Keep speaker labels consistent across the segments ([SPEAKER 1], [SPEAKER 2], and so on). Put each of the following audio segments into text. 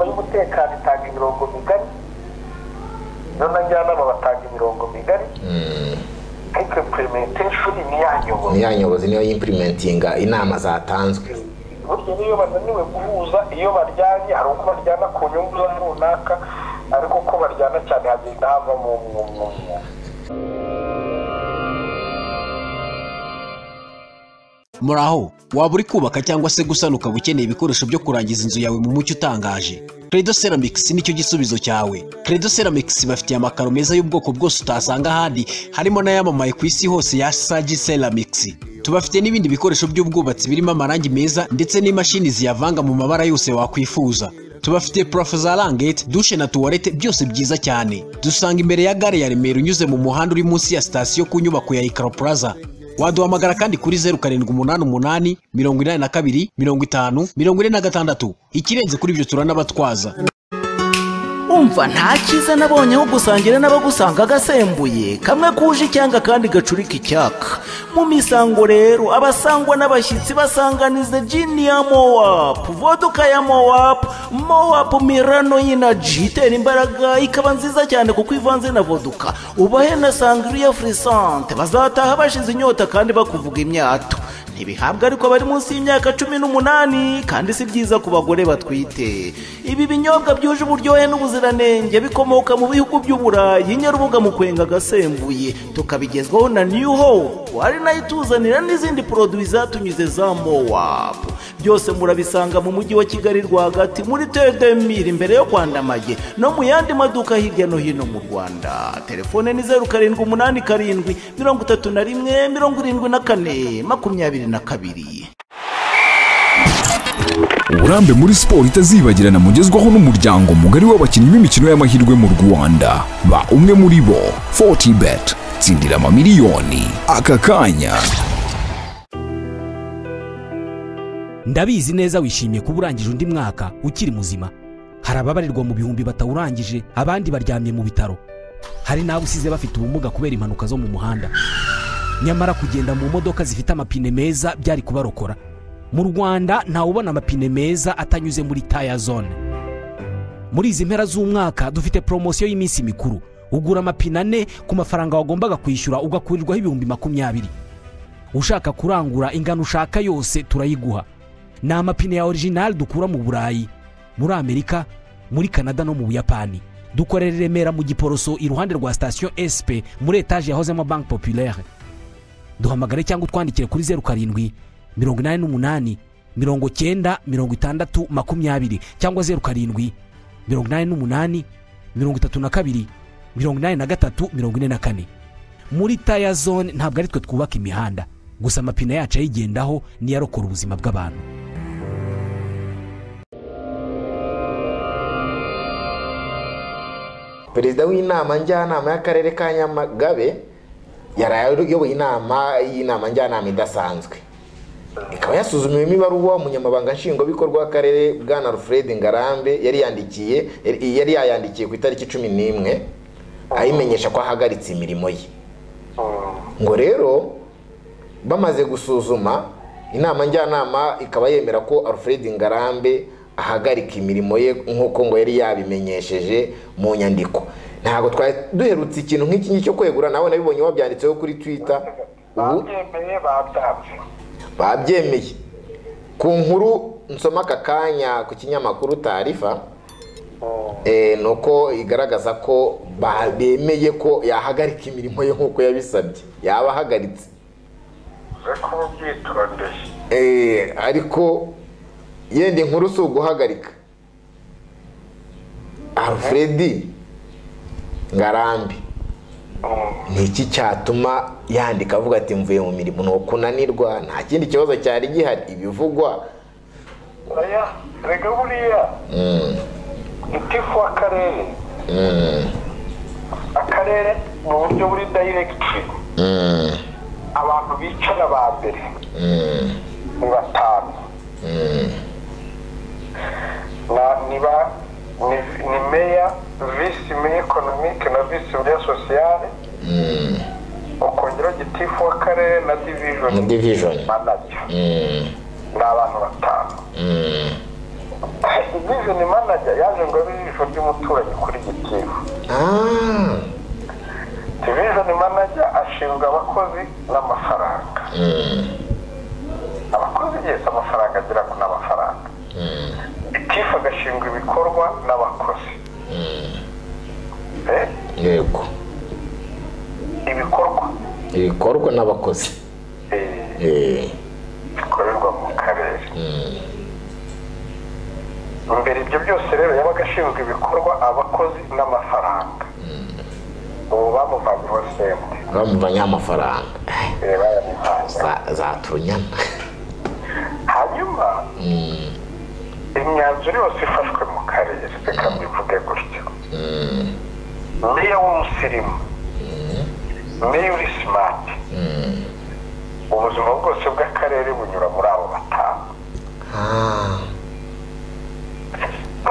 [SPEAKER 1] umutekano itanga imirongo migari noneho njyanama batanga imirongo migari ariko implementation ni yanyoboye
[SPEAKER 2] ntiyanyobozi niyo y'impurimentinga inama zatanzwe
[SPEAKER 1] burya n'iyo bananiwe guhuza iyo baryanye hari uko baryana ku nyungu za runaka ariko ko baryana cyane hagenda havamo umwumwumwe
[SPEAKER 3] muri aho waba uri kubaka cyangwa se gusana ukaba ukeneye ibikoresho byo kurangiza inzu yawe mu mucyo utangaje credo ceramics nicyo gisubizo cyawe credo ceramics bafitiye amakaro meza y'ubwoko bwose utasanga ahandi harimo n'ayamamaye ku isi hose ya sagi ceramics tubafite n'ibindi bikoresho by'ubwubatsi birimo amarangi meza ndetse n'imashini ziyavanga mu mabara yose wakwifuza tubafite purafo za rangete dushe na tuwarete byose byiza cyane dusanga imbere ya gare ya remera unyuze mu muhanda uri munsi ya sitasiyo ku nyubako ya ikaro plaza waduhamagara kandi kuri zeru karindwi umunani umunani mirongo inani na kabiri mirongo itanu mirongo ine na gatandatu ikirenze kuri ibyo turanabatwaza
[SPEAKER 4] umva nta cyiza nabonye aho gusangira n'abagusanga agasembuye kamwe kuje icyanga kandi gacurika icyaka mu misango rero abasangwa n'abashyitsi basanganiza jini ya mowapu voduka ya mowapu mowapu mirano y'inaji itera imbaraga ikaba nziza cyane kuko ivanze na voduka ubahe na sangiriya furisante bazataha bashize inyota kandi bakuvuga imyato ntibihabwa ariko bari munsi y'imyaka cumi n'umunani kandi si byiza ku bagore batwite ibi binyobwa byuje uburyohe n'ubuziranenge bikomoka mu bihugu by'uburayi nyarubuga mu kwenga agasembuye tukabigezwaho na new hope ari nayo ituzanira n'izindi poroduwi zatunyuze za mowapu byose murabisanga mu mujyi wa kigali rwagati muri tedemiri imbere yo kwandamage no mu yandi maduka hirya no hino mu rwanda telefone ni zeru karindwi umunani karindwi mirongo itatu na rimwe mirongo irindwi na kane makumyabiri na kabiri
[SPEAKER 5] uburambe muri siporo itazibagirana mugezwaho n'umuryango mugari w'abakinnyi b'imikino y'amahirwe mu rwanda ba umwe muri bo 40 bet tsindira amamiliyoni aka kanya
[SPEAKER 6] ndabizi neza wishimiye kuba urangije undi mwaka ukiri muzima hari ababarirwa mu bihumbi batawurangije abandi baryamye mu bitaro hari n'abo usize bafite ubumuga kubera impanuka zo mu muhanda nyamara kugenda mu modoka zifite amapine meza byari kubarokora mu rwanda ntawubona amapine meza atanyuze muri taya zone muri izi mpera z'umwaka dufite poromosiyo y'iminsi mikuru ugura amapine ane ku mafaranga wagombaga kwishyura ugakurirwaho ibihumbi makumyabiri ushaka kurangura ingano ushaka yose turayiguha ni amapine ya orijinali dukura mu burayi muri amerika muri kanada no mu buyapani dukorera i remera mu giporoso iruhande rwa sitasiyo sp muri etaje yahozemo banki populaire duhamagare cyangwa utwandikire kuri zeru karindwi mirongo inani n'umunani mirongo cyenda mirongo itandatu makumyabiri cyangwa zeru karindwi mirongo inani n'umunani mirongo itatu na kabiri mirongo inani na gatatu mirongo ine na kane muri taya zone ntabwo ari twe twubaka imihanda gusa amapine yacu ayigendaho niyo arokora ubuzima bw'abantu
[SPEAKER 2] perezida w'inama njyanama y'akarere ka nyamagabe yaraye ayoboye inama y'inama njyanama idasanzwe ikaba yasuzumiwemo ibaruwa umunyamabanga nshingwabikorwa w'akarere bwana alfred ngarambe yari yandikiye yari yayandikiye ku itariki cumi n'imwe ayimenyesha ko ahagaritse imirimo ye ngo rero bamaze gusuzuma inama njyanama ikaba yemera ko alfred ngarambe ahagarika imirimo ye nk'uko ngo yari yabimenyesheje mu nyandiko ntabwo twari duherutse ikintu nk'iki ngiki cyo kwegura nawe nabibonye wabyanditseho kuri twita ubu
[SPEAKER 1] babyemeye babyanze
[SPEAKER 2] babyemeye ku nkuru nsoma aka kanya ku kinyamakuru tarifa eh, ni uko igaragaza ko ba- bemeye ko yahagarika imirimo ye nk'uko yabisabye yaba ahagaritse
[SPEAKER 1] ariko uba ubyitondeye
[SPEAKER 2] Eh, ariko yenda inkuru si uguhagarika alfred ngarambe ni iki cyatuma yandika avuga ati mvuye mu mirimo ni ukunanirwa nta kindi kibazo cyari gihari ibivugwa
[SPEAKER 1] oya rega buriya gitifu w'akarere akarere mu buryo buri dayiregitiri abantu bicara ba mbere ni batanu Na- niba ni- ni meya visi meya ekonomike na visi meya sosiyale ukongeraho gitifu w'akarere na
[SPEAKER 2] mu
[SPEAKER 1] divijoni
[SPEAKER 2] divijoni
[SPEAKER 1] manager ni abantu batanu vijeni manager yaje ngo abe ijisho ry'umuturanyi kuri gitifu
[SPEAKER 2] Ah,
[SPEAKER 1] divishoni manager ashinzwe abakozi n'amafaranga abakozi yese amafaranga agira ngo ni amafaranga gitifu agashinzwe ibikorwa n'abakozi Eh,
[SPEAKER 2] yego
[SPEAKER 1] ibikorwa
[SPEAKER 2] ibikorwa n'abakozi
[SPEAKER 1] eh,
[SPEAKER 2] Eh,
[SPEAKER 1] bikorerwa mu karere imbere ibyo byose rero yabaga ashinzwe ibikorwa abakozi n'amafaranga ubu bamuvanyeho sente
[SPEAKER 2] bamuvanye amafaranga
[SPEAKER 1] eh, bayamuvanye
[SPEAKER 2] Za- zaturunyana
[SPEAKER 1] hanyuma imyanzuro yose ifashwe mu karere reka mbivuge gutyo meya w'umusirimu meya uri simati ubuzima bwose bw'akarere bunyura muri abo batanu
[SPEAKER 2] Ah,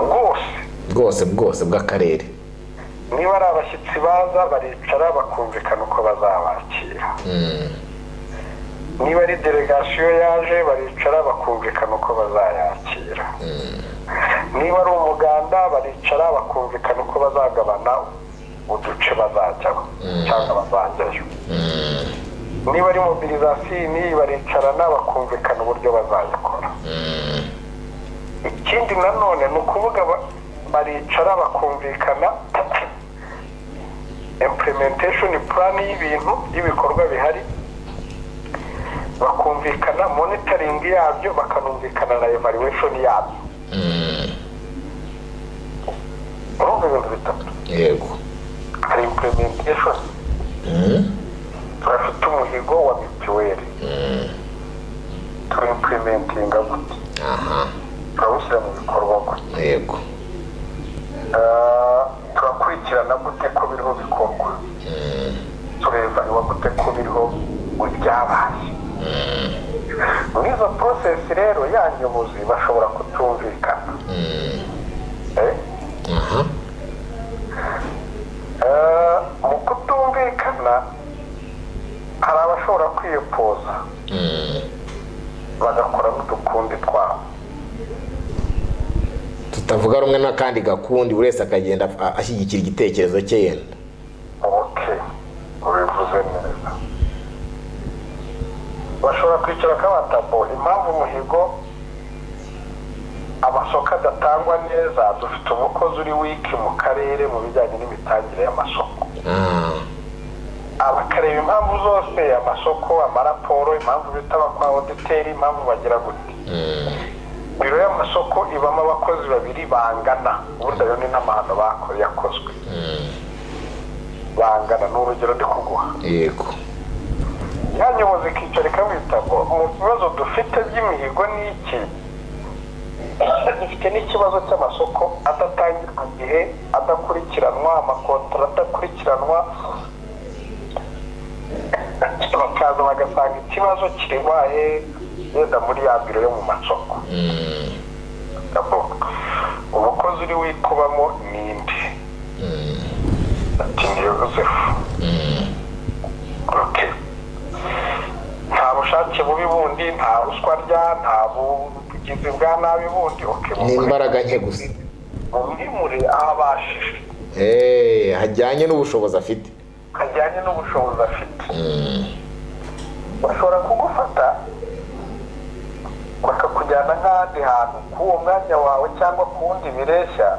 [SPEAKER 1] bwose
[SPEAKER 2] bwose bwose bw'akarere
[SPEAKER 1] niba ari abashyitsi baza baricara bakumvikana uko bazabakira niba ari delegasiyo yaje baricara bakumvikana uko bazayakira niba ari umuganda baricara bakumvikana uko bazagabana uduce bazajyaho cyangwa bazajyayo niba ari mobilizasini baricarana bakumvikana uburyo bazayikora ikindi nanone ni ukuvuga ba- baricara bakumvikana implementation plan y'ibintu y'ibikorwa bihari bakumvikana monitoring yabyo bakanumvikana na evaluation yabyo urumva ibintu bitatu
[SPEAKER 2] yego
[SPEAKER 1] hari implementation turafite umuhigo wa mituweli turimplementinga gute turawushyira mu bikorwa gute
[SPEAKER 2] yego
[SPEAKER 1] Ah, turakurikirana gute ko biriho bikorwa turevanwa gute ko biriho ibyabaye muri izo porosesi rero ya nyobozi bashobora kutumvikana Eh? Ah, mu kutumvikana hari abashobora kwiyopoza bagakora n'udukundi twabo
[SPEAKER 2] tutavuga rumwe n'akandi gakundi buri wese akagenda a- ashyigikira igitekerezo cye yenda
[SPEAKER 1] ok ubivuze neza bashobora kwicara kabatabo impamvu umuhigo amasoko adatangwa neza dufite umukozi uri wiki mu karere mu bijyanye n'imitangire y'amasoko
[SPEAKER 2] Ah,
[SPEAKER 1] bakareba impamvu zose amasoko amaraporo impamvu bitaba kwa oditeri impamvu bagira gute biro y'amasoko ibamo abakozi babiri bangana ubundi ayo ni n'amahano bakoze yakozwe bangana ni urugero ndi kuguha
[SPEAKER 2] yego
[SPEAKER 1] ya nyobozi ikicara ikamwita ngo mu bibazo dufite by'imihigo ni iki dufite n'ikibazo cy'amasoko adatangira ku gihe adakurikiranwa amakontora adakurikiranwa bakaza bagasanga ikibazo kirwaye yenda muri ya biro yo mu masoko Abo, umukozi uri wikubamo ni inde ati ni yozefu okay nta bushake bubi bundi nta ruswa rya nta bugizi bwa nabi bundi okay
[SPEAKER 2] ni
[SPEAKER 1] mukore.
[SPEAKER 2] imbaraga nke gusa
[SPEAKER 1] mumwimure aho abashije
[SPEAKER 2] Eh, hajyanye n'ubushobozi afite
[SPEAKER 1] hajyanye n'ubushobozi afite bashobora kugufata bakakujyana nk'ahandi hantu k'uwo mwanya wawe cyangwa ku wundi bireshya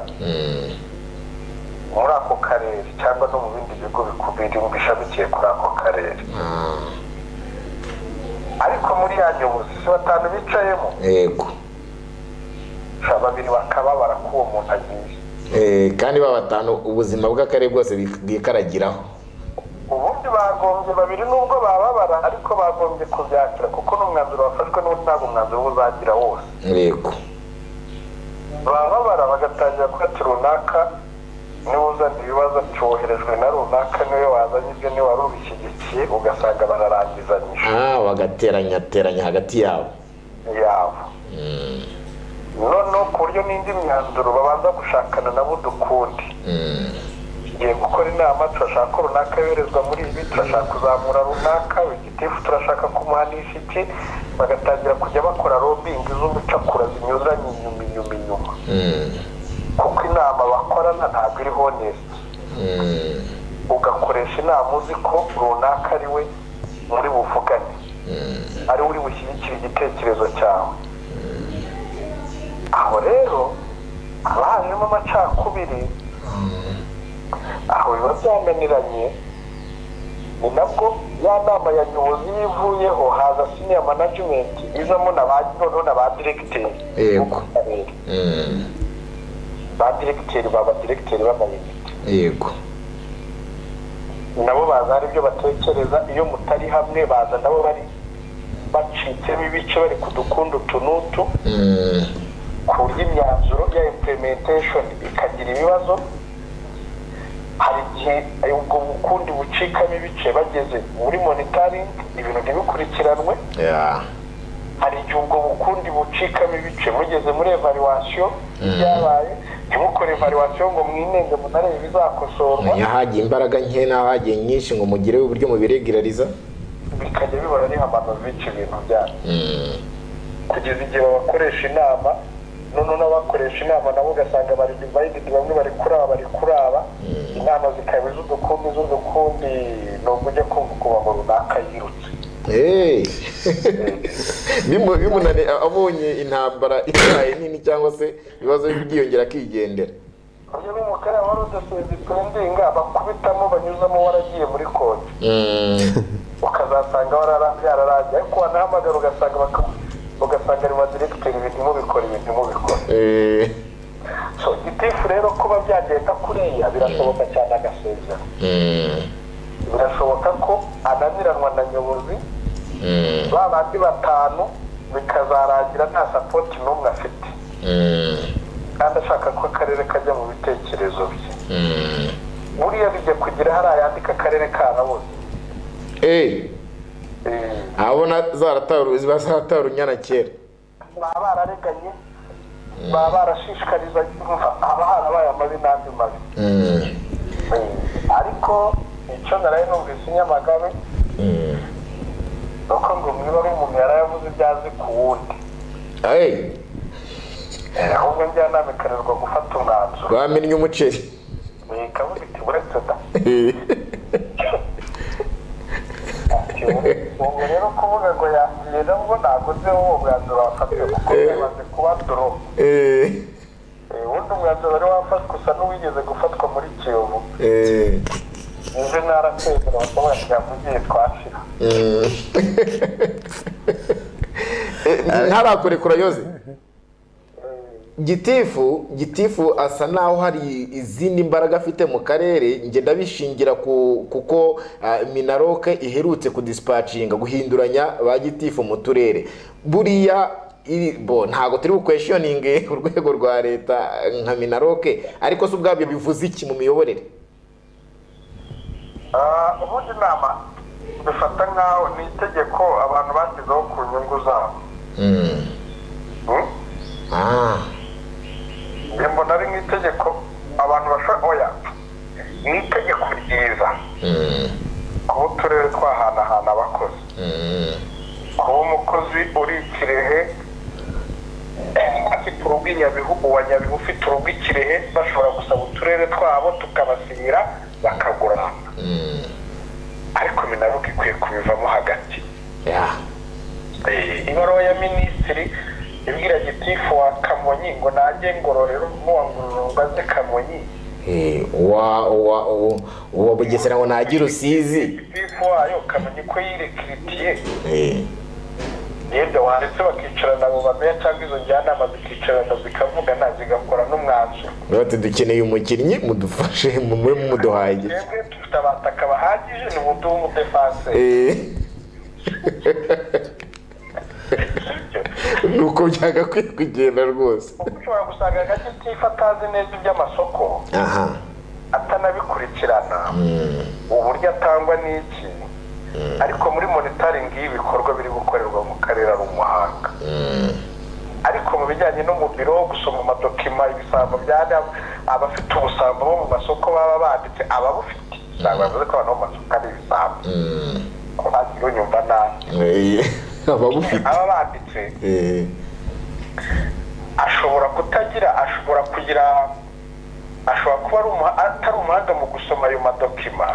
[SPEAKER 1] muri ako karere cyangwa no mu bindi bigo bikubiri bishamikiye kuri ako karere
[SPEAKER 2] Ah,
[SPEAKER 1] ariko muri ya nyobozi si batanu bicayemo
[SPEAKER 2] yego
[SPEAKER 1] sha babiri bakababara k'uwo muntu agiye
[SPEAKER 2] Eh, kandi ba batanu ubuzima bw'akarere bwose bwi- bwikaragiraho
[SPEAKER 1] ubundi bagombye babiri nubwo bababara ariko bagombye kubyakira kuko n'umwanzuro wafashwe n'uwo ntabwo umwanzuro uba uzagira wose
[SPEAKER 2] yego
[SPEAKER 1] bababara bagatangira kuri ati runaka niwe uzana ibibazo cyoherejwe na runaka niwe wazanye ibyo niwe wari ubishyigikiye ugasanga bararangizanyije
[SPEAKER 2] Ah, bagateranya teranya hagati yabo
[SPEAKER 1] yabo noneho ku buryo n'indi myanzuro babanza gushakana nabo udukundi tugiye gukora inama turashaka ko runaka yoherezwa muri ibi turashaka kuzamura runaka wigitifu turashaka kumuhanisha iki bagatangira kujya bakora robingi z'ubucakura zinyuranye inyuma inyuma inyuma inyuma kuko inama bakorana ntabwo iri honesiti ugakoresha inama uzi ko runaka ari we muri buvugane ari we uri bushyigikire igitekerezo cyawe aho rero haba hajemo amacakubiri aho biba byananiranye ni nabwo ya nama ya nyobozi iyo ivuyeho haza siniya manajimenti izamo na ba noneho na ba diregiteri
[SPEAKER 2] Yego.
[SPEAKER 1] bo ku karere ba diregiteri baba diregiteri b'amayinite
[SPEAKER 2] yego
[SPEAKER 1] nabo baza hari ibyo batekereza iyo mutari hamwe baza nabo bari bacitsemo ibice bari ku dukundu tunutu
[SPEAKER 2] Mm,
[SPEAKER 1] ku buryo imyanzuro ya implementation ikagira ibibazo hari igihe ubwo bukundi bucikamo ibice bageze muri monitoring ibintu ntibikurikiranwe
[SPEAKER 2] yeah.
[SPEAKER 1] hari igihe ubwo bukundi bucikamo ibice mugeze muri evaluation ibyabaye ntimukore evaluation ngo mwinenge munarebe ibizakosorwa
[SPEAKER 2] Menya ahagiye imbaraga nke n'ahagiye nyinshi ngo mugireho uburyo mubiregerariza
[SPEAKER 1] bikajya bibona n'ihamano bica ibintu byabo kugeza igihe babakoresha inama noneho n'abakoresha inama nabo ugasanga bari divayididi bamwe bari kuri aba bari kuri aba inama zikaba iz'udukundi iz'udukundi ni ubwo ujya kumva ukubamo runaka yirutse
[SPEAKER 2] Hey. Bimu- bimunani abonye intambara itwaye nini cyangwa se ibibazo byiyongera akigendera
[SPEAKER 1] uyu ni umukara wari udasenze pendinga bakubitamo banyuzamo waragiye muri konti
[SPEAKER 2] Mm,
[SPEAKER 1] ukazasanga warara- yararangiye ariko wanahamagara ugasanga baka- ugasanga ari badiregiteri ibintu mubikora ibintu mubikora
[SPEAKER 2] eh,
[SPEAKER 1] so gitifu rero kuba byagenda kuriya birashoboka cyane agasezera
[SPEAKER 2] mm,
[SPEAKER 1] birashoboka ko ananiranwa na nyobozi
[SPEAKER 2] mm,
[SPEAKER 1] ba bandi batanu bikazarangira nta sapoti n'umwe afite
[SPEAKER 2] mm,
[SPEAKER 1] kandi ashaka ko akarere kajya mu bitekerezo bye
[SPEAKER 2] mm.
[SPEAKER 1] buriya bijya kugira hari ayandika akarere karabuze
[SPEAKER 2] Eh,
[SPEAKER 1] Eh,
[SPEAKER 2] abona zarataru ziba zaratarunyana kera
[SPEAKER 1] baba barareganye baba barashishikariza yumva haba harabaye amabi n'andi mabi
[SPEAKER 2] Mm,
[SPEAKER 1] Eh, ariko icyo naraye numvise inyamagabe
[SPEAKER 2] mm.
[SPEAKER 1] ni uko ngo mwiba ari umuntu yarayavuze ibyo azi ku wundi
[SPEAKER 2] Hey,
[SPEAKER 1] Eh, ahubwo njyanama ikanirwa gufata umwanzuro
[SPEAKER 2] bamennye umuceri
[SPEAKER 1] ikavuga iti uretse da ati ubu rero kuvuga ngo yagiye nabwo ntabwo nzi uwo mwanzuro wafatiwe kuko bimaze kuba doro
[SPEAKER 2] Eh,
[SPEAKER 1] Eh, uwundi mwanzuro wari wafatwa usa n'uwigeze gufatwa muri kiyovu
[SPEAKER 2] eh,
[SPEAKER 1] nizo narakwegera bakabura twavugiye twashira
[SPEAKER 2] mm. Eh, ntarakurekura yoze gitifu gitifu asa naho hari izindi mbaraga afite mu karere njye ndabishingira ku kuko ah, minaroke iherutse kudisipacinga guhinduranya ba gitifu mu turere buriya iri- bo ntabwo turi bukweshiyoninge urwego rwa leta nka minaroke ariko si ubwabyo bivuze iki mu miyoborere
[SPEAKER 1] Ah, ubundi inama bifata nk'aho ni itegeko abantu bashyizeho ku nyungu zabo Hmm?
[SPEAKER 2] Ah,
[SPEAKER 1] Njye mbona ari nk'itegeko abantu bashobora oya ni itegeko ryiza kuba uturere twahanahana abakozi kuba umukozi uri i kirehe afite urugo i nyabihu uwa nyabihu ufite urugo i kirehe bashobora gusaba uturere twabo tukabasinyira bakagurana ariko minaruko ikwiye kubivamo hagati
[SPEAKER 2] yeah.
[SPEAKER 1] Eh, ibaruwa ya minisitiri ibwira gitifu wa kamonyi ngo nanjye ngororero nk'uwangurura mbaze kamonyi
[SPEAKER 2] Eh, uwa uwa uwa- uwa bugesera ngo nagire usizi
[SPEAKER 1] gitifu wayo kamonyi ko yirekiritiye
[SPEAKER 2] Eh,
[SPEAKER 1] yenda waretse bakicarana abo bameya cyangwa izo njyanama zikicarana zikavugana zigakora n'umwanzuro
[SPEAKER 2] bati dukeneye umukinnyi mudufashe mu- mube mumuduhaye igice."
[SPEAKER 1] twebwe dufite abataka bahagije ni ubuduha umudefanse
[SPEAKER 2] Eh. ni uko byagakwiye kugenda rwose
[SPEAKER 1] kuko ushobora gusanga agagitifu atazi neza iby'amasoko
[SPEAKER 2] aha
[SPEAKER 1] atanabikurikirana uburyo atangwa n'iki ariko muri monitoring y'ibikorwa biri gukorerwa mu karere ari umuhanga ariko mu bijyanye no mu biro gusoma amadokima ibisambo bya damu abafite ubusambo bo mu masoko baba banditse ababufite ntabwo bavuze ko abantu bo mu masoko ari ibisambo wagira unyumva nabi
[SPEAKER 2] Eh, ababufite
[SPEAKER 1] aba banditse
[SPEAKER 2] Eh,
[SPEAKER 1] ashobora kutagira ashobora kugira ashobora kuba ari umuha- atari umuhanga mu gusoma ayo madokima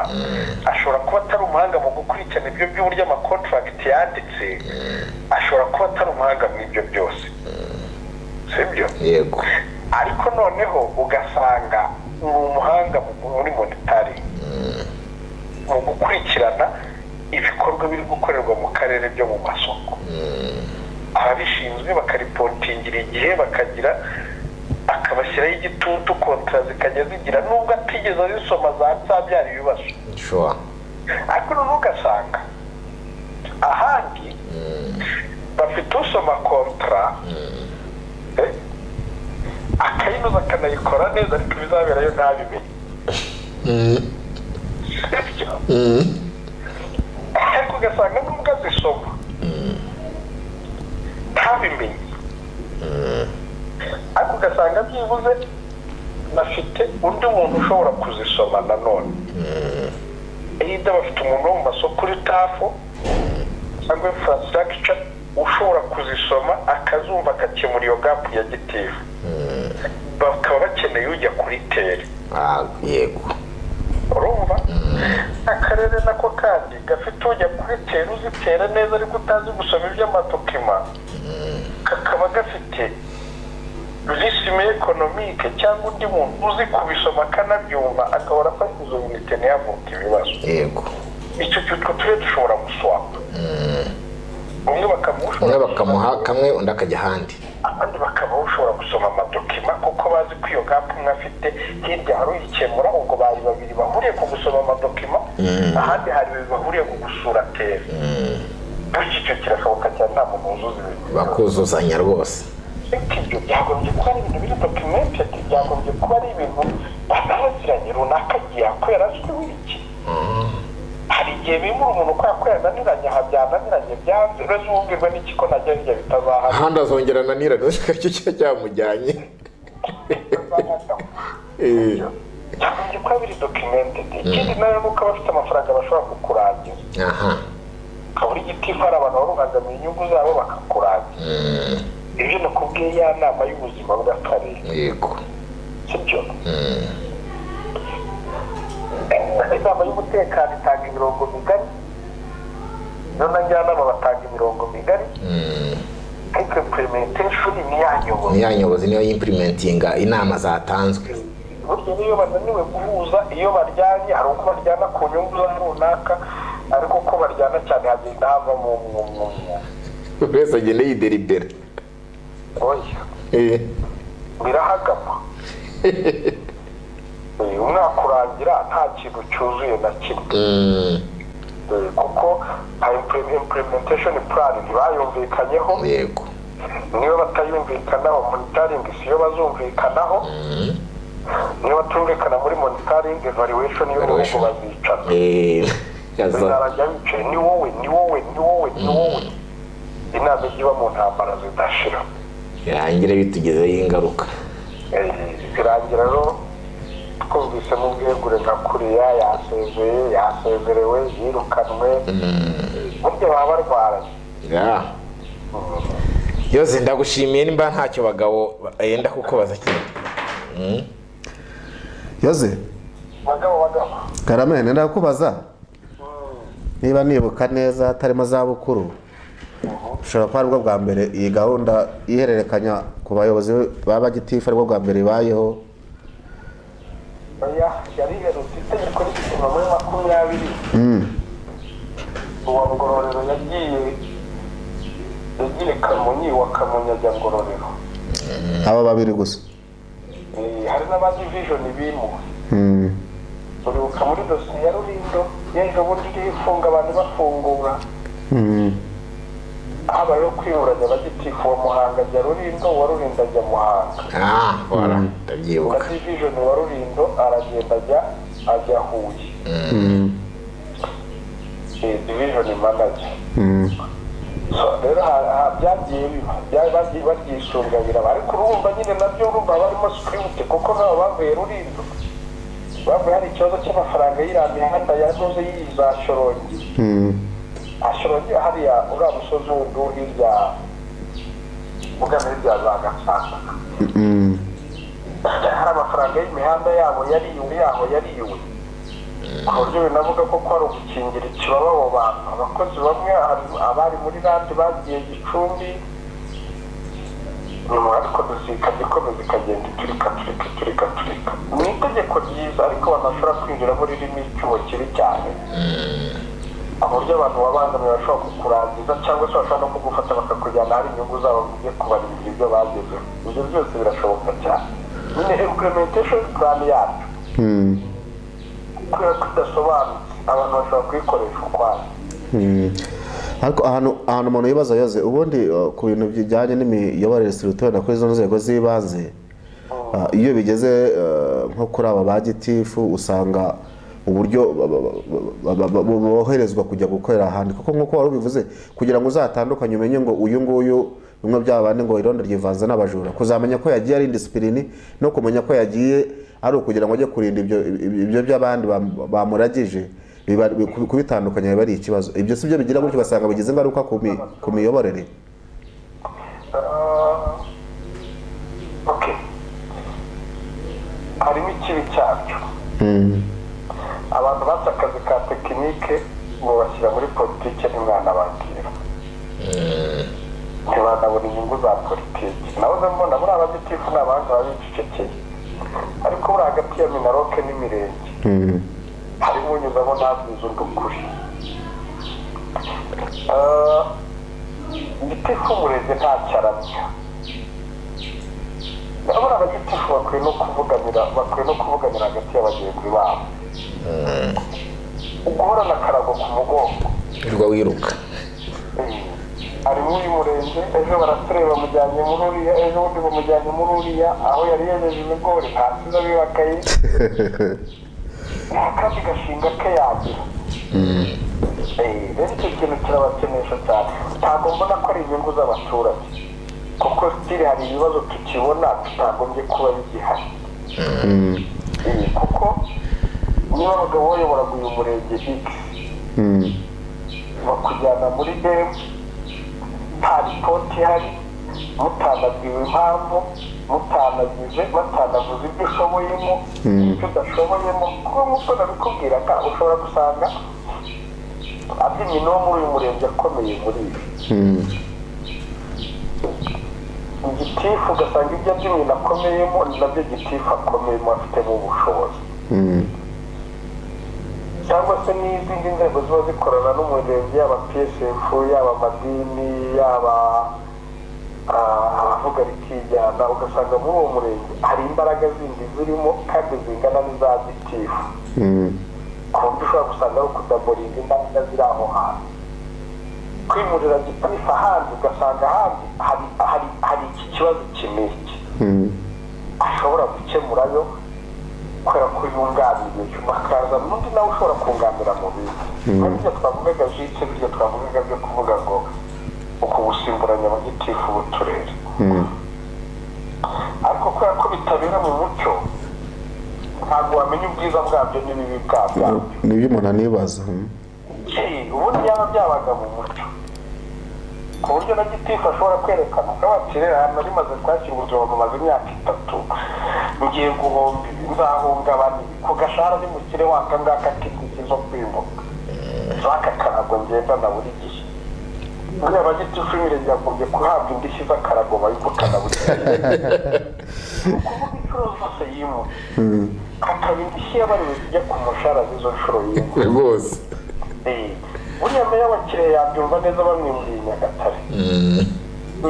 [SPEAKER 1] ashobora kuba atari umuhanga mu gukurikirana ibyo by'uburyo amakontragiti yanditse ashobora kuba atari umuhanga mu ibyo byose sibyo
[SPEAKER 2] yego
[SPEAKER 1] ariko noneho ugasanga ni umuhanga mu- muri monitari mu gukurikirana ibikorwa biri gukorerwa mu karere byo mu masoko ababishinzwe bakaripontingira igihe bakagira akabashyiraho igitutu kontara zikajya zigira nubwo atigeze azisoma za zabyara ibibazo
[SPEAKER 2] shuwa
[SPEAKER 1] ariko noneho ugasanga ahandi bafite usoma kontara eh, akayinoza akanayikora neza ariko ibizaberayo ntabimenye Sibyo? ariko ugasanga nubwo azisoma ntabimenye ariko ugasanga byibuze bafite undi muntu ushobora kuzisoma nanone either bafite umuntu wo mu masoko uri tafu cyangwa infrastructure ushobora kuzisoma akazumva agakemura iyo gapu ya gitifu bakaba bakeneye ujya kuri teri
[SPEAKER 2] Ah, yego
[SPEAKER 1] urumva akarere nako kandi gafite ujya kuri teri uzitera neza ariko utazi gusoma iby'amadokima kakaba gafite risime ekonomike cyangwa undi muntu uzi kubisoma akanabyumva akabona afashe unite ntiyavuke ibibazo
[SPEAKER 2] yego
[SPEAKER 1] icyo gihe utwo turere dushobora guswapa bamwe
[SPEAKER 2] umwe
[SPEAKER 1] bakamushobora
[SPEAKER 2] bakamuha kamwe undi akajya ahandi
[SPEAKER 1] abandi bakaba bashobora gusoma amadokima kuko bazi ko iyo gapu umwe afite hirya hari uyikemura ubwo bari babiri bahuriye ku gusoma amadokima ahandi hari babiri bahuriye ku gusura teri bityo icyo kirashoboka cyane nta muntu wuzuza ibintu
[SPEAKER 2] bakuzuzanya rwose
[SPEAKER 1] ariko ibyo byagombye kuba ari ibintu biri dokimentedi byagombye kuba ari ibintu banabaziranye runaka agiye akorera azwi w'iki hari igihe bimura umuntu kubera ko yananiranye aha byananiranye byanze uretse uwubwirwa n'iki ko najya hirya bitazahara
[SPEAKER 2] ahandi azongera ananirana urashaka icyo kiba cyamujyanye Eh,
[SPEAKER 1] byagombye kuba biri dokimentedi ikindi nawe nuko abafite amafaranga bashobora kukurangira
[SPEAKER 2] aha
[SPEAKER 1] ukabura igitifu hari abantu baruhangamiye inyungu zabo bakakurangira ibyo nakubwiye ya nama y'ubuzima bw'akarere
[SPEAKER 2] yego
[SPEAKER 1] sibyo inama y'umutekano itanga imirongo migari none njyanama batanga imirongo migari ariko implementation ni iyanyobora
[SPEAKER 2] niyanyobozi niyo y'impirimentinga inama zatanzwe
[SPEAKER 1] burya n'iyo bananiwe guhuza iyo baryanye hari uko baryana ku nyungu za runaka ariko uko baryana cyane hagenda havamo umwumwumwe
[SPEAKER 2] buri wese agenda yideribera
[SPEAKER 1] oya
[SPEAKER 2] Eh,
[SPEAKER 1] birahagama Eh, umwaka urangira nta kintu cyuzuye na kimwe
[SPEAKER 2] mm,
[SPEAKER 1] Eh, kuko hari impre- implementation plan ntibayumvikanyeho
[SPEAKER 2] yego
[SPEAKER 1] niyo batayumvikanaho monitoring si yo bazumvikanaho niyo batumvikana muri monitoring evaluation y'uruhu
[SPEAKER 2] Evaluation.
[SPEAKER 1] bazicana
[SPEAKER 2] Eh, yaza
[SPEAKER 1] bizarajya bicaye ni wowe ni wowe ni wowe ni wowe inama ijya iba mu ntambara zidashira
[SPEAKER 2] birangire bitugezeho ingaruka
[SPEAKER 1] Eh, birangira rero twumvise n'ubwegure nka kuriya yasezeye yasezerewe yirukanwe burya baba barwaranye
[SPEAKER 2] Ya. yose ndagushimiye nimba ntacyo bagabo yenda kukubaza cyane
[SPEAKER 7] yoze
[SPEAKER 1] bagabo bagabo
[SPEAKER 7] karamene ndakubaza niba nibuka neza hatarimo za bukuru ushobora kuba aribwo bwa mbere iyi gahunda ihererekanya ku bayobozi ba gitifu aribwo bwa mbere ibayeho
[SPEAKER 1] oya yari iherutse itegeko ry'igihumbi muri makumyabiri uwa ngororero yagiye yagiye kamonyi wa kamonyi ajya ngororero
[SPEAKER 7] aba babiri gusa
[SPEAKER 1] Eh, hari n'abandi vijoni bimuwe
[SPEAKER 7] Mm.
[SPEAKER 1] uribuka muri dosiye ya rurindo y'ejo bundi iriho ifunga abantu bafungura
[SPEAKER 7] Mm.
[SPEAKER 1] habayeho kwiburanya abagitifu wa muhanga ajya rurindo uwa rurindo ajya muhanga
[SPEAKER 2] Ah, bora ndabyibuka
[SPEAKER 1] uwa divijoni wa rurindo aragenda ajya ajya huye Eh, divijoni manager
[SPEAKER 7] Mm.
[SPEAKER 1] So, rero ha- ha- byagiye biba Bya- bagiye baryisungabira ariko urumva nyine nabyo urumva barimo sikirute kuko nabo bavuye rurindo bavuye hari ikibazo cy'amafaranga y'iriya mihanda yanoze yiza shorongi
[SPEAKER 7] Mm.
[SPEAKER 1] ashobora hariya uriya musozi wundi wo hirya ugamije bya za gacaca hari amafaranga y'imihanda yabo yariyuwe yaho yariyuwe ku buryo binavuga ko ari ugukingira ikibaba abo bantu abakozi bamwe hari abari muri randi bagiye gicumbi nyuma ariko dusika ikomeza ikagenda iturika turika turika turika ni itegeko ryiza ariko banashobora kwinjiramo ririmo icyuho kibi cyane ku buryo abantu babangamiye bashobora kukurangiza cyangwa se bashobora no kugufata bakakujyana hari inyungu zabo ugiye kubarindira ibyo bagezeho ibyo byose birashoboka cyane nyine implementation plan yacu kubera ko idasobanutse abantu bashobora kuyikoresha ukwayo
[SPEAKER 7] ariko ahantu ahantu umuntu yibaza yoze ubundi uh, ku bintu bijyanye n'imiyoborere sirutore kuri izo nzego z'ibanze uh, iyo bigeze uh, nko kuri aba ba gitifu usanga uburyo ba- ba- ba- ba- ba- ba- boherezwa kujya gukorera ahandi kuko nk'uko wari ubivuze kugira ngo uzatandukanye umenye ngo uyu nguyu bimwe by'abandi ngo irondo ryivanze n'abajura kuzamenya ko yagiye ari indisipilini no kumenya ko yagiye ari ukugira ngo ajye kurinda ibyo ibyo by'abandi bam- bamuragije biba- bi- kubi- kubitandukanya biba ari ikibazo ibyo si byo bigira gutyo basanga bigize ingaruka ku mi- ku miyoborere
[SPEAKER 1] Ah, ok harimo ikibi cyabyo abantu batse akazi ka tekinike mubashyira muri politike ntimwanababwira ntibanabona inyungu za politiki nahoze mbona muri abagitifu ni abahanga baba bicecekeye ariko buri hagati ya minaroke n'imirenge harimo unyuzamo ntabwiza undi ukuri Ah, igitifu umurenge nta cyaramya ndabona abagitifu bakwiye no kuvuganira bakwiye no kuvuganira hagati ya bagenzi babo guhorana akarago ku mugongo
[SPEAKER 2] wirirwa wiruka
[SPEAKER 1] harimo uyu murenge ejo baratureba bamujyanye muri uriya ejo bundi bamujyanye muri uriya aho yari yejeje ibigori hasi zabibakaye nta kandi gashinga ke yagira Eh, rero icyo kintu kirabakenesha cyane ntabwo mbona ko ari inyungu z'abaturage kuko sitiri hari ibibazo tukibona tutagombye kuba bigihari Eh, kuko niba abagabo bayoboraga uyu murenge x bakujyana muri demu nta ripoti ihari mutanabwiwe impamvu mutanagize batanavuze ibyo ushoboyemo ibyo udashoboyemo kuba nk'uko nabikubwira ka ushobora gusanga abyinyi no muri uyu murenge akomeye muri ibi igitifu ugasanga ibyo abyinyi akomeyemo ni nabyo gitifu akomeyemo afitemo ubushobozi cyangwa se n'izindi nzego ziba zikorana n'umurenge yaba psf yaba amadini yaba ah, abavuga rikijyana ugasanga muri uwo murenge hari imbaraga zindi zirimo kandi zingana n'iza gitifu ku buryo ushobora gusanga ari ukudaboringa imbaraga ziri aho hantu kwimurira gitifu ahandi ugasanga ahandi hari, hari, hari iki kibazo kiniki ashobora gukemurayo kubera ko yunganiriye hakaza n'undi nawe ushobora kunganira mu bintu nabyo twavugaga jitse bityo twavugaga byo kuvuga ngo uku gusimburanya abagitifu b'uturere ariko kubera ko bitabera mu mucyo ntabwo wamenya ubwiza bwabyo n'ibibi bwabyo
[SPEAKER 7] nibyo umuntu anibaza mm.
[SPEAKER 1] Hey, ubundi byaba byabaga mu muco ku buryo na gitifu ashobora kwerekana ko bakirera ahantu rimaze kwakira ubuzima bumaze imyaka itatu ngiye guhomba ibi nzahungabana ibi ku gashahara ni mukire waka ngaka k'inziki zo kwimuka zaka karago ngendana buri gihe buriya abagitifu b'imirenge yagombye guhabwa indishyi z'akarago bayivukana buri gihe ni ukuvuga inshuro zose yimutse akaba indishyi yabariwe zijya ku mushahara z'izo nshuro yimutse
[SPEAKER 2] rwose
[SPEAKER 1] buriya meya wa kirehe yabyumva neza bamwimuriye nyagatare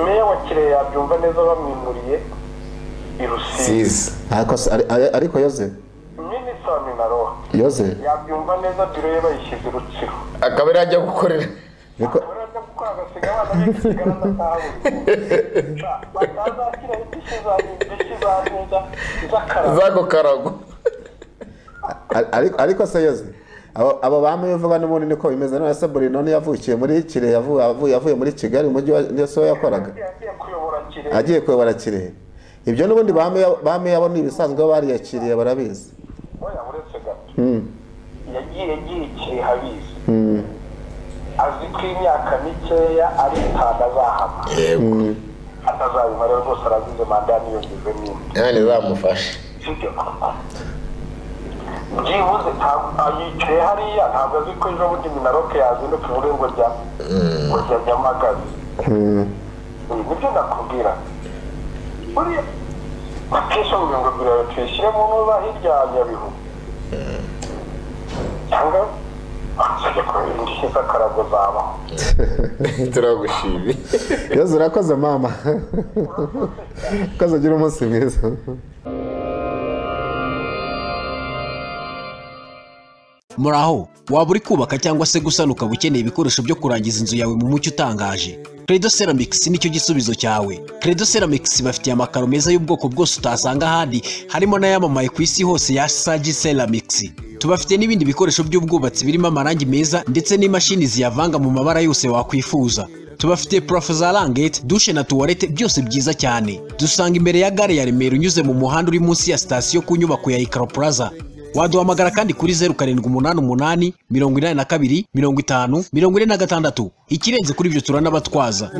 [SPEAKER 1] meya wa kirehe yabyumva neza bamwimuriye i rusizi
[SPEAKER 2] siza
[SPEAKER 7] ariko se- ari- ari- ariko yoze
[SPEAKER 1] minisita wa minaro
[SPEAKER 7] yoze
[SPEAKER 1] yabyumva neza biro ye bayishyize i rutsiro
[SPEAKER 2] akaba ari ajya gukorera
[SPEAKER 7] ariko
[SPEAKER 1] urajya gukora agasiga abana be gasigara n'atahabuze batazakira indishyi za indishyi za neza z'akarabo
[SPEAKER 2] zako karago
[SPEAKER 7] ari- ari- ariko se yoze abo abo bamwe uvuga n'ubundi niko bimeze none se Bruno niyo yavukiye muri Kirehe yavuye yavuye- yavuye muri Kigali umujyi wa niyo so yakoraga
[SPEAKER 1] yagiye kuyobora kirehe
[SPEAKER 7] agiye kuyobora Kirehe ibyo n'ubundi bamwe yabo ni ibisanzwe bariyakiriye barabizi
[SPEAKER 1] oya uretse gato yagiye agiye kirehe abizi azi ko imyaka mikeya ari itanu azahama
[SPEAKER 2] yego
[SPEAKER 1] atazabimara rwose arabize manda yaniyongezemo indi
[SPEAKER 2] nanone zamufashe
[SPEAKER 1] sibyo byibuze ntabwo yicaye hariya ntabwo azi ko ejo bundi minaroke yazinduka muri ngo rya ngo rya nyamagabe Ibi nibyo nakubwira buriya bakesha mu mirongo ibiri tuyishyire mu ntuza hirya ya nyabihu cyangwa akajya kureba indishyi z'akarago zabaho
[SPEAKER 2] turagushimye
[SPEAKER 7] yezu urakoze mama ukoze ugira umunsi mwiza
[SPEAKER 3] muraho waba uri kubaka cyangwa se gusana ukaba ukeneye ibikoresho byo kurangiza inzu yawe mu mucyo utangaje credo ceramics nicyo gisubizo cyawe credo ceramics bafitiye amakaro meza y'ubwoko bwose utasanga ahandi harimo n'ayamamaye ku isi hose ya sagi ceramics tubafite n'ibindi bikoresho by'ubwubatsi birimo amarangi meza ndetse n'imashini ziyavanga mu mabara yose wakwifuza tubafite purafo za rangete dushe na tuwarete byose byiza cyane dusanga imbere ya gare ya remera unyuze mu muhanda uri munsi ya sitasiyo ku nyubako ya ikaro plaza waduhamagara kandi kuri zeru karindwi umunani umunani mirongo inani na kabiri mirongo itanu mirongo ine na gatandatu ikirenze kuri ibyo turanabatwaza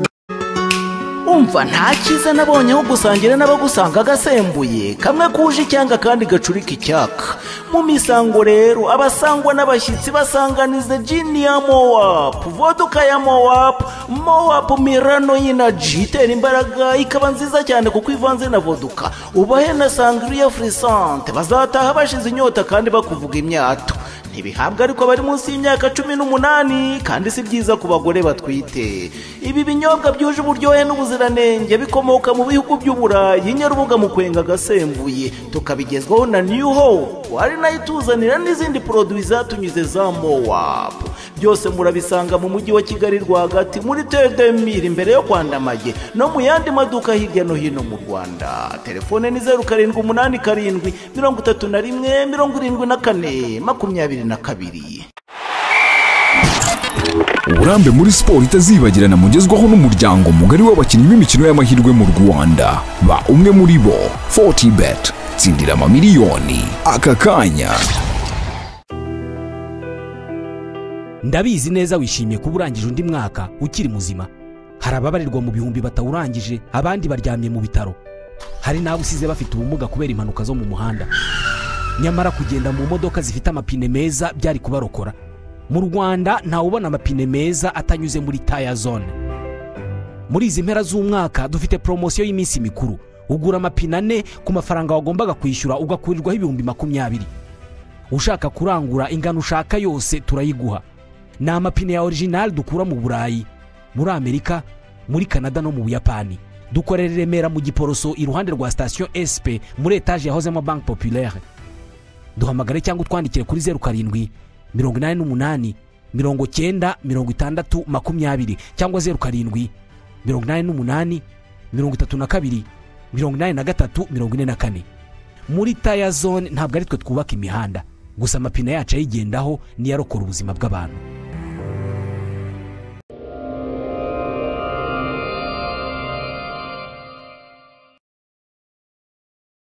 [SPEAKER 4] umva nta cyiza nabonyeho gusangira n'abagusanga agasembuye kamwe kuje icyanga kandi gacurika icyaka mu misango rero abasangwa n'abashyitsi basanganiza jini ya mowapu voduka ya mowapu mowapu mirano y'inaji itera imbaraga ikaba nziza cyane kuko ivanze na voduka ubahe na sangiriya furisante bazataha bashize inyota kandi bakuvuga imyato ntibihabwa ariko bari munsi y'imyaka cumi n'umunani kandi si byiza ku bagore batwite ibi binyobwa byuje uburyohe n'ubuziranenge bikomoka mu bihugu by'uburayi nyarubuga mu kwenga agasembuye tukabigezwaho na new hope ari nayo ituzanira n'izindi poroduwi zatunyuze za mowap byose murabisanga mu mujyi wa kigali rwagati muri tedemiri imbere yo kwandamage no mu yandi maduka hirya no hino mu rwanda telefone ni zeru karindwi umunani karindwi mirongo itatu na rimwe mirongo irindwi na kane makumyabiri na kabiri
[SPEAKER 5] uburambe muri siporo itazibagirana mugezwaho n'umuryango mugari w'abakinnyi b'imikino y'amahirwe mu rwanda ba umwe muri bo fortibet tsindira amamiliyoni aka kanya
[SPEAKER 6] ndabizi neza wishimiye kuba urangije undi mwaka ukiri muzima hari ababarirwa mu bihumbi batawurangije abandi baryamye mu bitaro hari n'abo usize bafite ubumuga kubera impanuka zo mu muhanda nyamara kugenda mu modoka zifite amapine meza byari kubarokora mu rwanda ntawubona amapine meza atanyuze muri taya zone muri izi mpera z'umwaka dufite poromosiyo y'iminsi mikuru ugura amapine ane ku mafaranga wagombaga kwishyura ugakurirwaho ibihumbi makumyabiri ushaka kurangura ingano ushaka yose turayiguha ni amapine ya orijinali dukura mu burayi muri amerika muri kanada no mu buyapani dukorera i remera mu giporoso iruhande rwa sitasiyo sp muri etaje yahozemo banki populaire duhamagare cyangwa utwandikire kuri zeru karindwi mirongo inani n'umunani mirongo cyenda mirongo itandatu makumyabiri cyangwa zeru karindwi mirongo inani n'umunani mirongo itatu na kabiri mirongo inani na gatatu mirongo ine na kane muri taya zone ntabwo ari twe twubaka imihanda gusa amapine yacu ayigendaho niyo arokora ubuzima bw'abantu